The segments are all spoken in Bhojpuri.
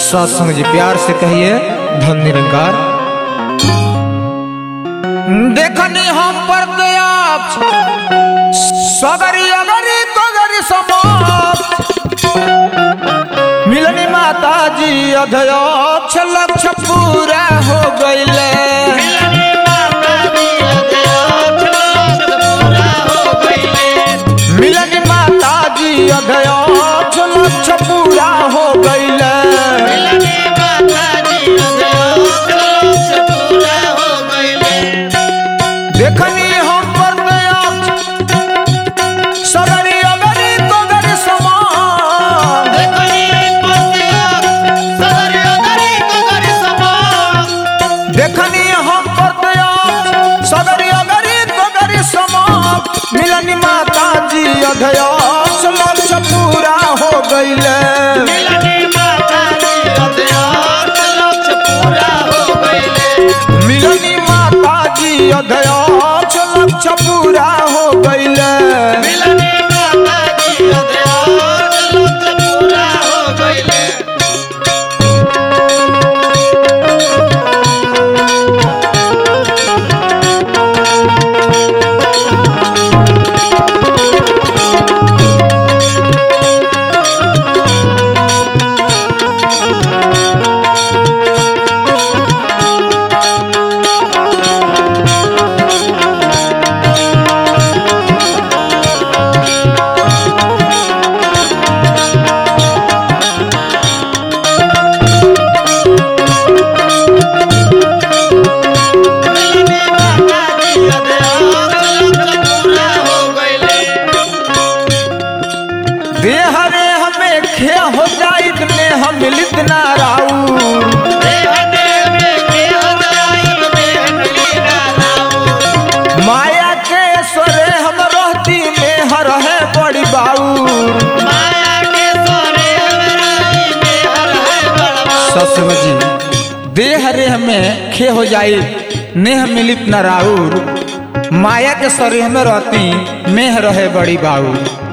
सत्संग जी प्यार से कहिए धन निरंकार देखनी हम पर दया सगरी अगरी तगरी समाप्त मिलनी माता जी अध्यक्ष लक्ष्य पूरा हो गईले मिलनी माता जी अध्यक्ष लक्ष्य पूरा हो गईले देखनी हम पर दया सगरी अगरी तगरी समाप्त देखनी हम पर दया सगरी अगरी तगरी समाप्त मिलनी माता जी अध्यक्ष लक्ष्य पूरा हो गईले मिलनी माता जी अध्यक्ष लक्ष्य पूरा हो गईले देह रे हमें खे हो जाइत ने हम मिलित ना राऊ माया के स्वरे हम रहती में हर है बड़ी बाऊ ससुर जी देह रे हमें खे हो जाई नेह मिलित न राउर माया के शरीर में रहती मेह रहे बड़ी बाऊ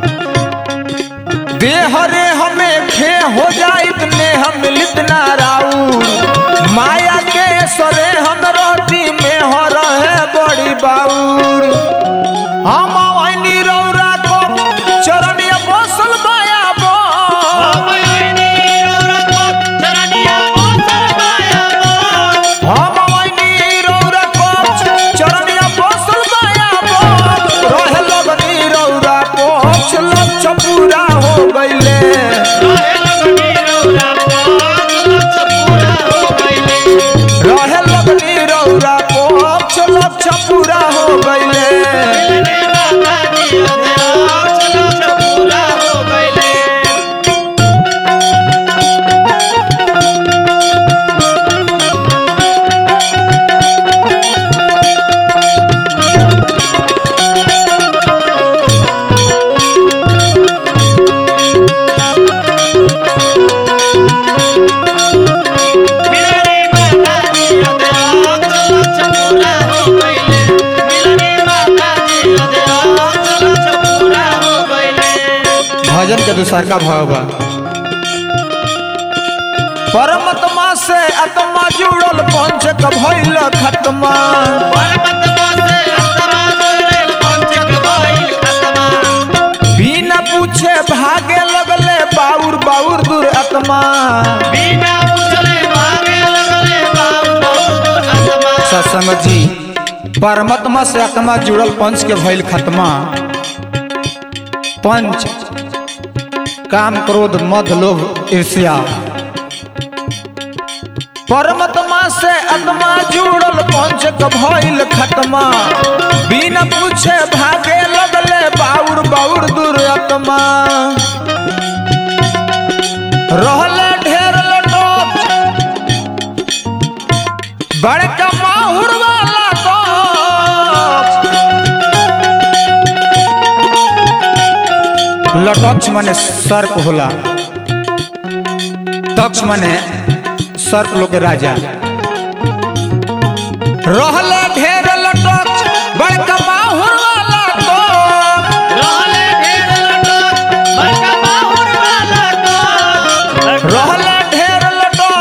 देह रे हमें खे हो जाइत नेह मिलित न राउर माया के सरे हम रहती मेह रहे बड़ी बाऊर हम आइनी रौरा को चरनिया बसल माया बो हम आइनी रौरा को चरनिया बसल माया बो रहे लगनी रौरा को लक्ष्य पूरा हो गईले रहे लगनी रौरा को लक्ष्य पूरा हो गईले भजन के दूसर का भाव बा परमात्मा से आत्मा जुड़ल पंच क भइल खत्मा बिना पूछे भागे लगले बाउर बाउर दूर आत्मा सत्संग जी परमात्मा से आत्मा जुड़ल पंच के भइल खत्मा पंच काम क्रोध मद लोभ ईर्ष्या परमात्मा से आत्मा जुड़ल पंच क भइल खत्मा बिना पूछे भागे लगले बाउर बाउर दूर आत्मा रहले ढेर लटोप बड़का माहुर वाला तो लटक्ष माने सर्प होला तक्ष माने सर्प लोग के राजा रहले ढेर लटक्ष बड़का माहुर वाला तो रहले ढेर लटक्ष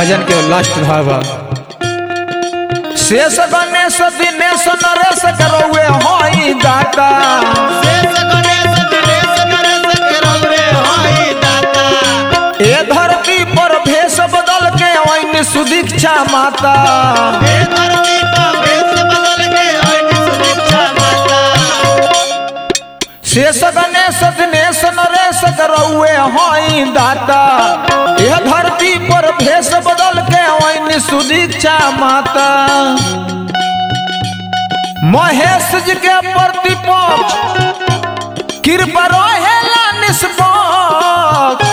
भजन के लास्ट भाव बा। शेष गणेश दिनेश नरेश करौए हई दाता शेष गणेश दिनेश नरेश के रौरे होई दाता ए धरती पर भेष बदल के ओइन सुदीक्षा माता हे धरती का भेष बदल के होई सुदीक्षा माता शेष गणेश दिनेश नरेश करौए हई दाता ए धरती पर भेष बदल के ओइन सुदीक्षा माता महेश जी के प्रतिपक्ष कृपा रहेला निष्पक्ष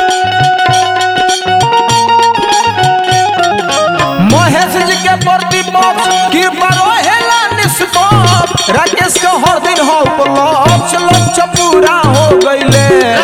महेश जी के प्रतिपक्ष कृपा रहेला निष्पक्ष राकेश के हर दिन हो लक्ष्य लक्ष्य पूरा हो गईले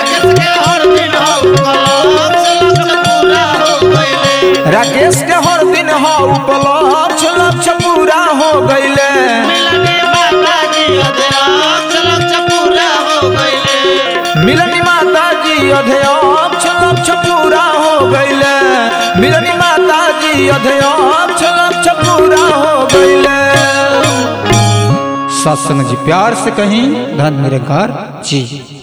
राकेश के हर दिन हो लक्ष्य लक्ष्य पूरा हो गईले राकेश के हर दिन हो लक्ष्य लक्ष्य पूरा हो गईले मिलनी माता जी अध्यक्ष लक्ष्य पूरा हो गईले मिलनी माता जी अध्यक्ष लक्ष्य पूरा हो गईले मिलनी माता जी अध्यक्ष लक्ष्य पूरा हो गईले सत्संग जी प्यार से कहीं धन निरंकार जी